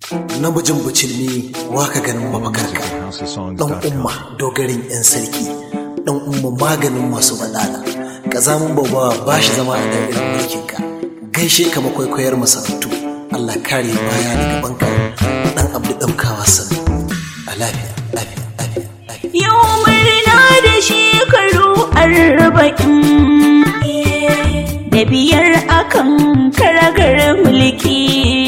namijin bicilmi waka ganin mafakarka dan umma dogarin yan sarki dan umma maganin masu badala kazamin babawa ba shi zama a da'irin mulkinka gaishe ka makwaikwayar masarautu Allah kare baya daga banka dan abdu daukawa san a lafiya lafiya lafiya lafiya Yau murna da shekaru arba'in da biyar akan karagar mulki.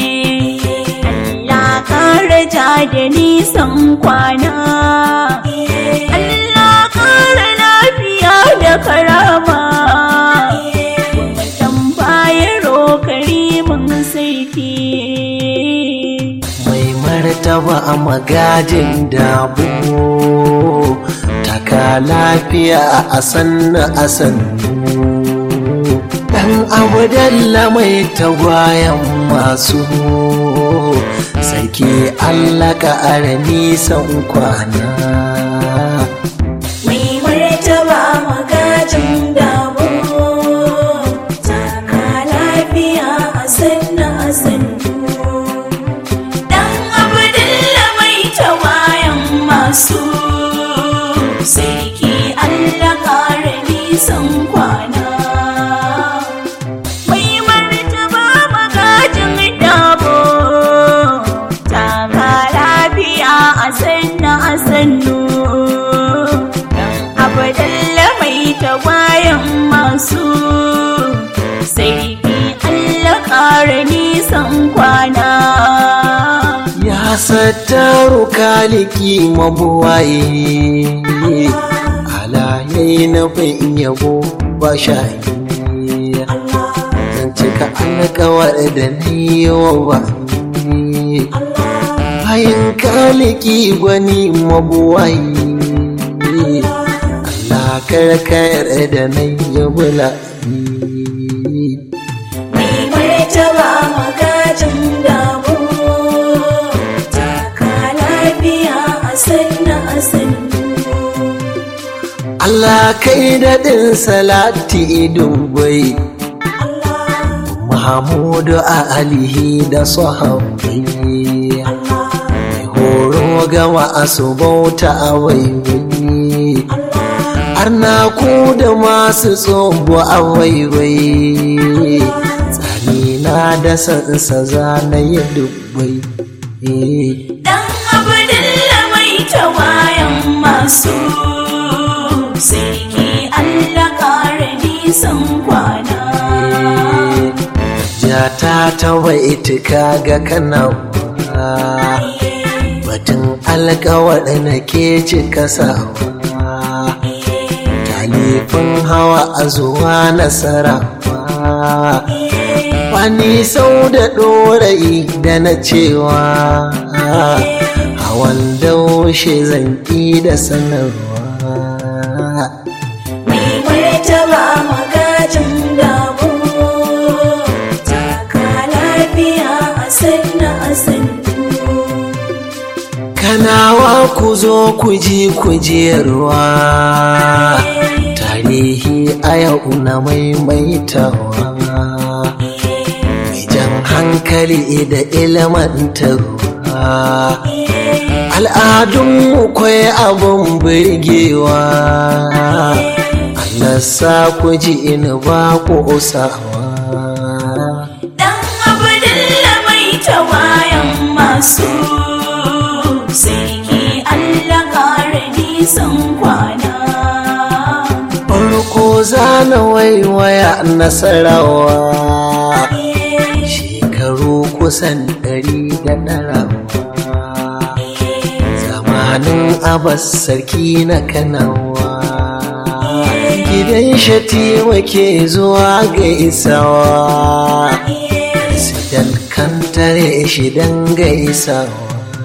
Allah kara ja da nisan kwana. Allah kara lafiya da karama. Watan bayaro karimin sarki. mai martaba a magajin dabo taka lafiya a sannu a sannu dan abu dalla mai tagwayen masu sarki allah ka ara nisan kwana Mai martaba magajin dabo, taka lafiya a sannu a sannu. Dan Abdullah mai tawayan masu, sarki Allah ƙara nisan kwana. Mai martaba magajin dabo, taka lafiya a sannu a sannu. abadalla mai tawayan masu sai Allah ƙara nisan kwana. ya sattaru kaliki mabuwaye halaye na bin yabo ba shayi zan cika alkawar da na yi wa ba bayan kaliki gwani mabuwaye Allah karkayar da na yi bula Mai martaba magajin damu, taka lafiya a sanna a sannu. Allah kai daɗin salati dubai Mahamudu a alihi da sahabbai Mai horo ga masu bauta a waiwai Arna ku da masu tsobo a waiwai Tsanina da sansa zanaye dubbai Dan Abdullah mai tawayan masu sarki Allah ƙara nisan kwana. Jata ta waitika ga kanawa batun alkawar na ke cika sawa talifin hawa a zuwa nasarawa wani sau da ɗorayi da na cewa hawan daushe zanki da sanarwa Mai martaba magajin damu, taka lafiya a sanna a sannu. kanawa ku zo ku ji kujerwa tarihi a yau na maimaitawa mai jan hankali da ilmantarwa al'adunmu kwai abin birgewa Allah sa ku ji in ba ku usawa Dan Abdullah mai tawayan masu sarki Allah ƙara nisan kwana. farko zana waiwaya nasarawa shekaru kusan ɗari da ɗarawa zamanin abas sarki na kanawa gidan shatima ke zuwa ga isawa sidan kantare shi dan gaisawa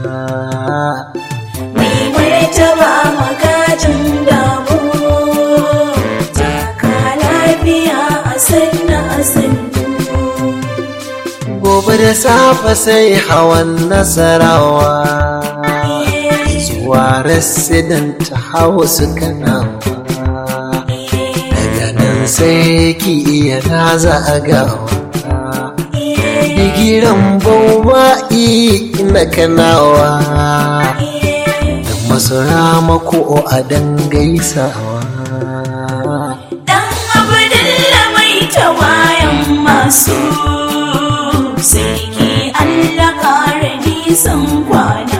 Mai martaba magajin damu, taka lafiya a sanna a sannu. gobe da safe sai hawan nasarawa zuwa resident house kanawa daga nan sai ki iya raza a gawa bigiran bauba'i na kanawa da masu ramako a dangaisawa Dan Abdullah mai tawayan masu Sarki Allah kare nisan kwana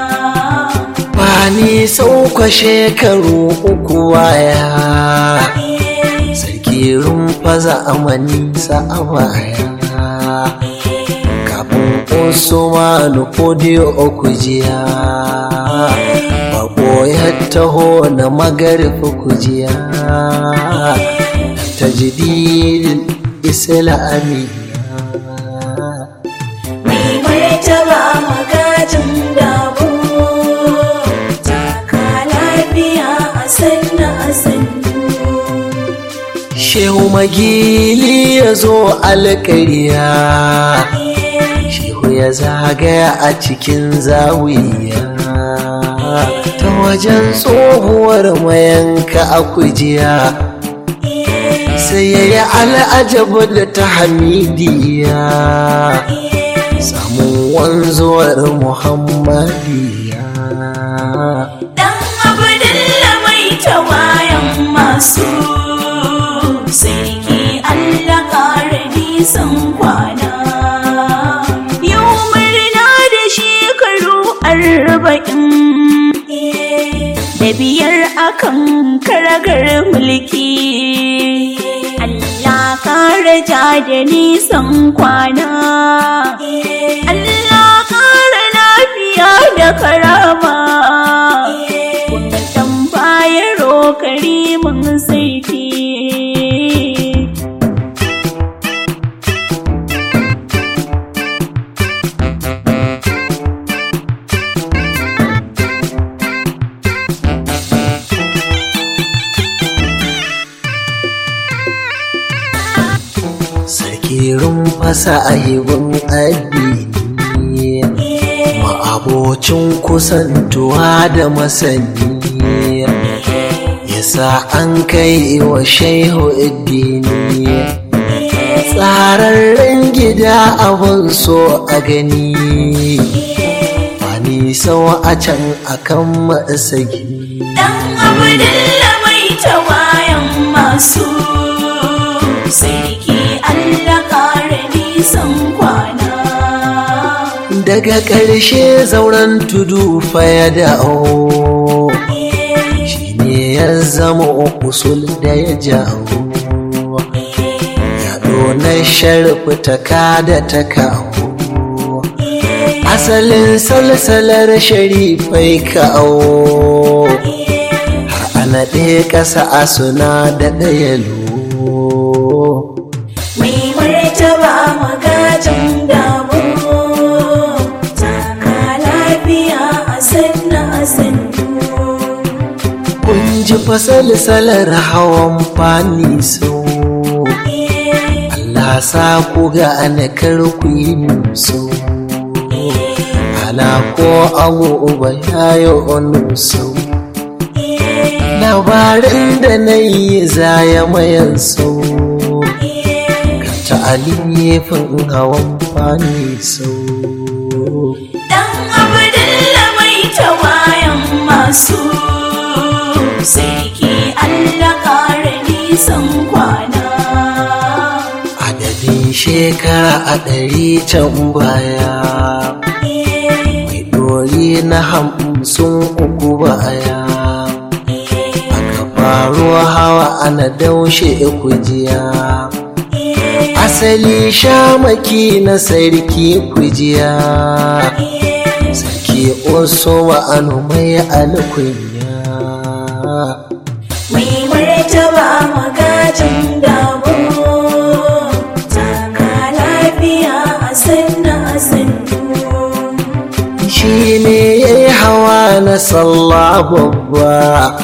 Bani sauka shekaru uku waya Sarki rumfa zamani a baya Kafin Usmanu Kodiyo kujiya Bako ya taho na magarfi kujiya Ta jididin Islami Mai martaba magajin dabo Taka lafiya a sanna a sannu Shehu Magili ya zo alƙariya Shehu ya zagaya a cikin zawiya Ta wajen tsohuwar mayanka a kujiya Sai ya yi al'ajabu da ta hamidiya Samun wanzuwar Muhammadiya Dan Abdullah mai tawayan masu Sarki Allah kare nisan kwana Yau murna da shekaru arba'in Da biyar akan karagar mulki Allah kare ja da nisan kwana Allah kare lafiya da karama Kuntan bayaro karimin sarki Sarki rumfasa ahibin addini ma'abocin kusantuwa da masani yasa an kai wa shehu addini tsararren gida abin so a gani wani sau a can akan masagi Dan Abdullah mai tawayan masu Sarki Allah kare nisan kwana daga ƙarshe zauren tudu fa ya dawo shi ne ya zama usul da ya jawo yaɗo na sharfi ta kada ta kawo asalin salsalar sharifai kawo har ana ɗaya ƙasa a suna da ɗaya lo Mai martaba magajin dabo Taka lafiya a sanna a sannu kun ji fasalsalar hawan fani sau Allah sa ku ga ana ku yi musu ala ko abu uba yayo nusu labarin da na yi zaya mayan sau ka ta alifin hawan fani sau Dan Abdullah mai tawayan masu Sarki Allah kare nisan kwana adadin shekara a ɗari can baya mai ɗori na hamsin uku baya aka faru hawa ana daushe kujiya asali shamaki na sarki kujiya sarki oso anu mai alkunya Mai martaba magajin dabo Taka lafiya a sanna a sannu shi ne ya yi hawa na sallah babba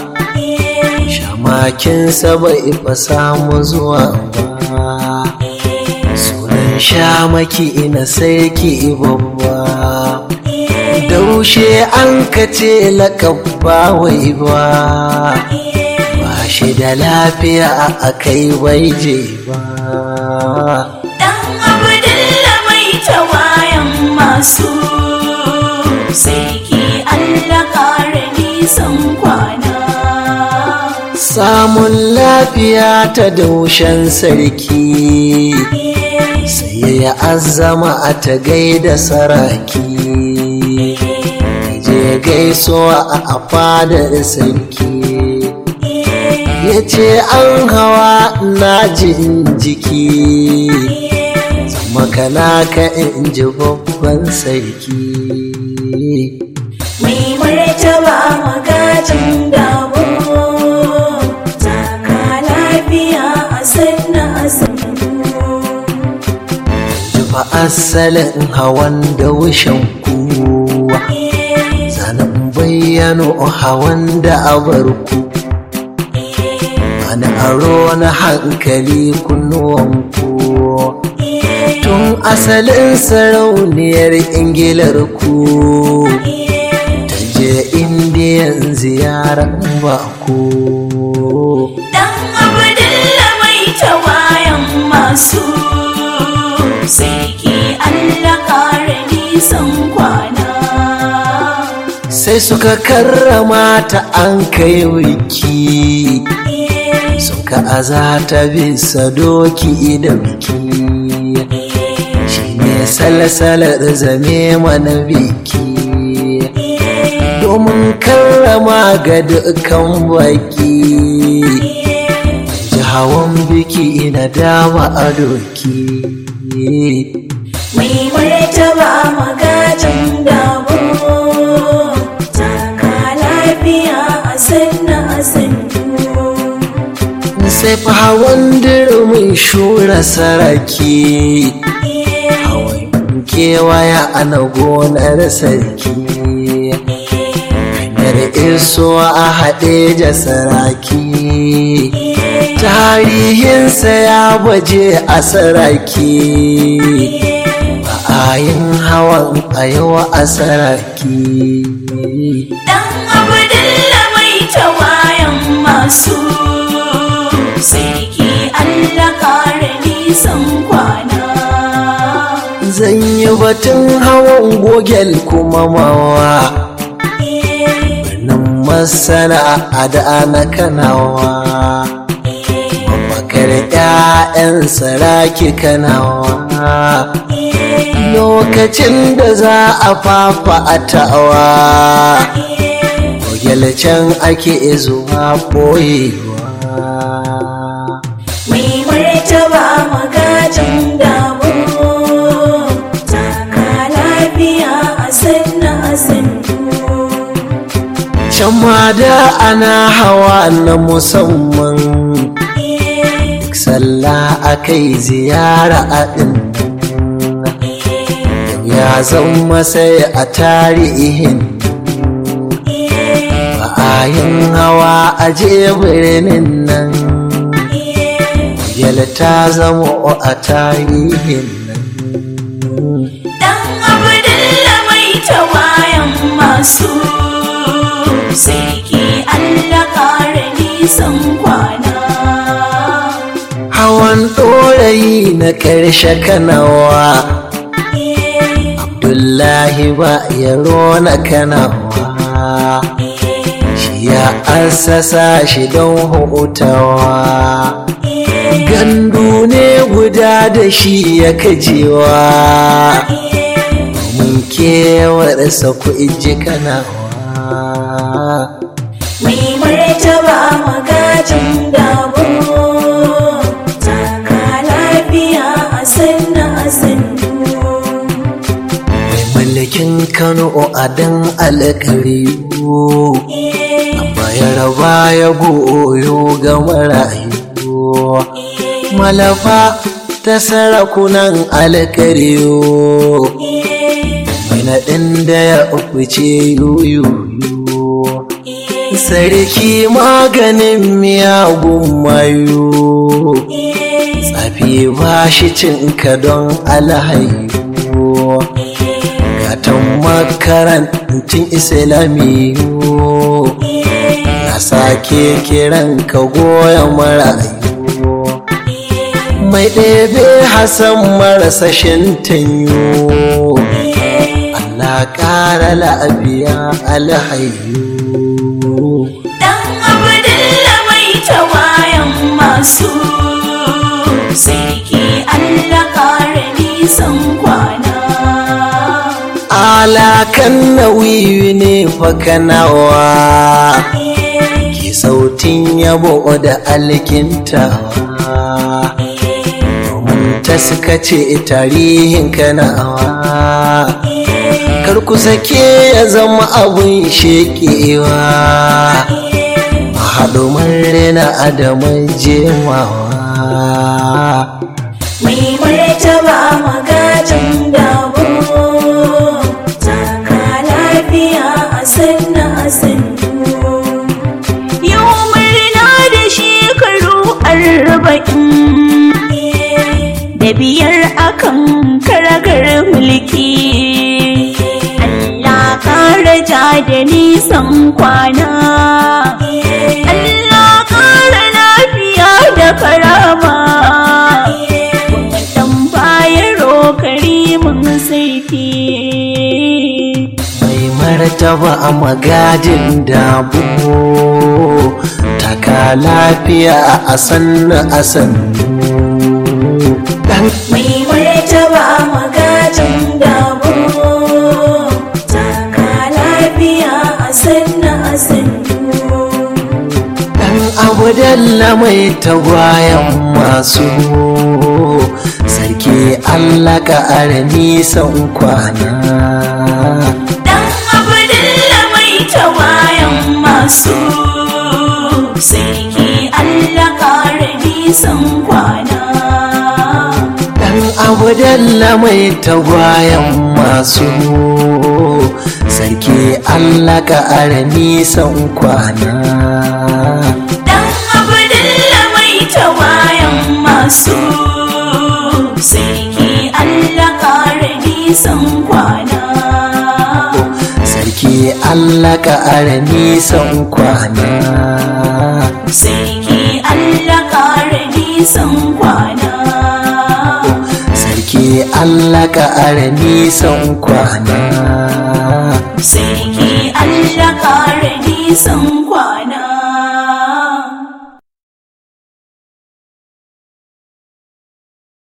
shamakinsa bai fa samu zuwa ba sunan shamaki ina sarki babba daushe an kace lakabba wai ba ba shi da lafiya a kai bai je ba Dan Abdullah mai tawayan masu nisan kwana samun lafiya ta daushen sarki sai ya azama a ta gaida saraki je gaisuwa a fadar sarki ya ce an hawa na jin jiki makana ka in ji babban sarki mai martaba magajin dabo taka lafiya a sanna a sannu Jufa asalin hawan da wushen kuwa zanen bayyano hawan da abarku Wani aro na hankali kunnuwanku Tun asalin sarauniyar ingilar ku Ta je indiyan ziyarar baku Dan Abdullah mai tawayan masu Sarki Allah kare nisan kwana Sai suka karrama ta an kai wiki Suka azata bisa doki da biki Shi ne salsalar zame mana biki Domin karrama ga dukkan baki Ji hawan biki na dama a doki Mai martaba magajin dabo Taka lafiya a sanna a sannu Sai fa hawan dirmin shura saraki Hawan kewaya ana gonar sarki Hanyar isuwa a haɗe da saraki Tarihinsa ya baje a saraki Ba a yin hawan a yawa a saraki Dan Abdullah mai tawayan masu Sarki Allah kare nisan kwana Zan yi batun hawan gogel kuma mawa Birnin masana a da na kanawa Mafakar ‘ya'yan saraki kanawa Lokacin da za a fafa a ta'awa Gogel can ake zuwa ɓoyewa Mai martaba magajin dabo Taka lafiya a sanna a sannu Can ma da ana hawa na musamman Duk sallah akai ziyara a ɗin Ya zama sai a tarihin Ba a yin hawa a je birnin nan Yal ta zama a tarihin nan Dan Abdullah mai tawayan masu Sarki Allah kare nisan kwana Hawan ɗorayi na ƙarshe kanawa Abdullahi ba yaro na kanawa Shi ya assasa shi don hutawa Gandu ne guda da shi ya kajewa Mun kewarsa ku iji kanawa Mai martaba magajin dabo Taka lafiya a sanna a sannu Mai mallakin Kano a dan alƙariyo bayar baya goyo ga marayu malafa ta sarakunan alkariyo mai naɗin da ya fice yoyo sarki maganin miyagun mayu tsafi ba shi cinka don alhayu gatan makarantun islamiyu na sake kiran ka goya marayu mai ɗebe hasan marasa shintanyo Allah ƙara lafiya alhayu masu sarki Allah ƙara nisan kwana alakan nauyi ne fakanawa ki sautin yabo da alkintawa domin ta suka ce tarihin kanawa kar ku sake ya zama abun shekewa haɗu rena adamun jemawa mai martaba magajin dabo taka lafiya a sanna a sannu yau murna da shekaru arba'in da biyar akan karagar mulki Allah kara ja da nisan kwana Allah kara lafiya da karama dan bayaro karimin sarki mai martaba a magadin dabo taka lafiya a sannu a sannu dan mai martaba magajin dabo taka lafiya a sanna a sannu dan abu dalla mai tagwayen masu sarki allah ka ara nisan kwana dan abdullah mai tawayan masu sarki allah kare nisan kwana dan abu dalla mai tagwayen masu sarki allah ka ara nisan kwana dan abdullah mai tawayan masu sarki allah kare nisan kwana sarki allah ka ara nisan kwana sarki allah kare nisan kwana sarki allah ka ara nisan kwana sarki allah kare nisan kwana